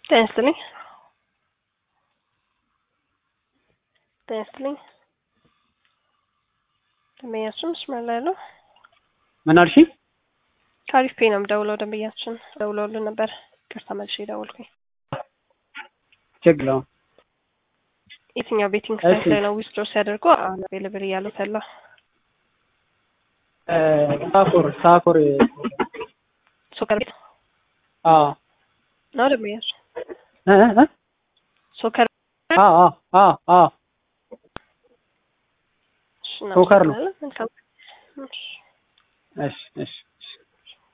ጤና ይስጥልኝ። ጤና ይስጥልኝ። ደንበኛችን መስመር ላይ ነው። ምን አልሽ? ከአሪፍ ፔ ነው የምደውለው። ደንበኛችን ደውለውልን ነበር። ይቅርታ መልሼ ደወልኩኝ። ችግር ነው። የትኛው ቤቲንግ እሺ። ሳይት ላይ ነው ዊዝድሮ ሲያደርጉ አቬለብል እያሉት ያለው? ሳኮር ሳኮር ሶከር ቤት አዎ ነው ደንበኛችን። እ እ እ ሶከር አዎ አዎ አዎ አዎ እሺ፣ ሶከር ነው። እናመሰግናለን። መልካም እሺ። እሺ እሺ እሺ